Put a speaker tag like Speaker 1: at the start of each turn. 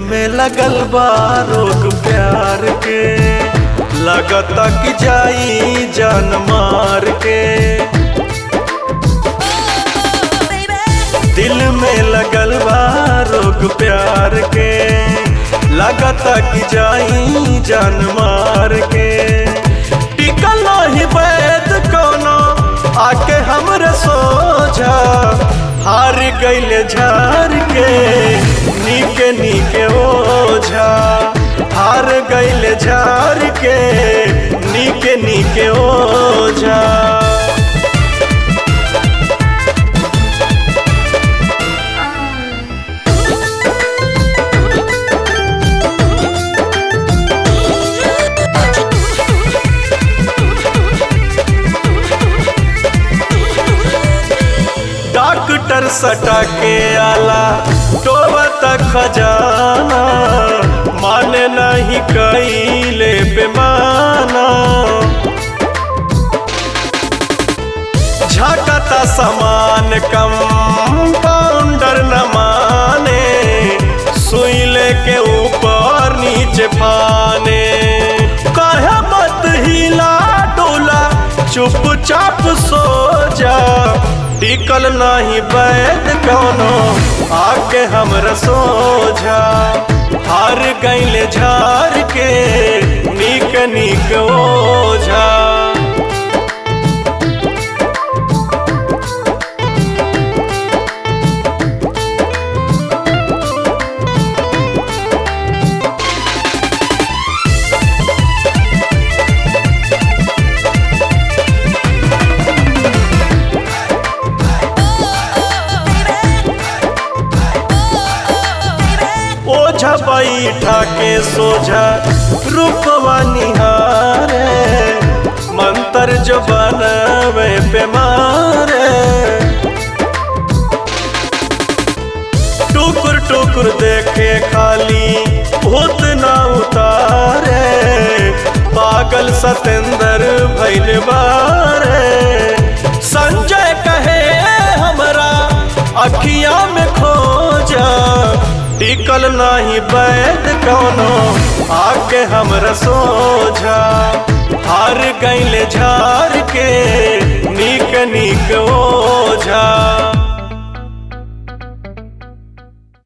Speaker 1: में लगल बा रोग प्यार के लगता कि जाई जान मार के दिल में लगल बा रोग प्यार के लगता कि जाई जान मार के टिकल नहीं वैद कोनो आके हमरे सोझा हार गईले झार के नीके नीके ओझा हार गईले झार के नीके नीके ओझा डॉक्टर सटा के आला टोबा तक खजाना माने नहीं कैले बेमाना झटता समान कम पाउंडर न माने सुई लेके ऊपर नीचे पाने कहे मत हिला डोला चुपचाप सो जा टिकल नहीं बैद कौनो आके हमरा सोझा हार गईले झार के नीक नीक ओझा ओझा बैठा के सोझा रूपवा निहारे मंत्र जो बनवे पे मारे टुकुर टुकुर देखे खाली भूत ना उतारे पागल सतेंद्र भैल बारे संजय कहे हमरा अखिया में खोजा टिकल नहीं बैद कौनो आके हमरा सोझा हार गईले झार के नीक नीक ओझा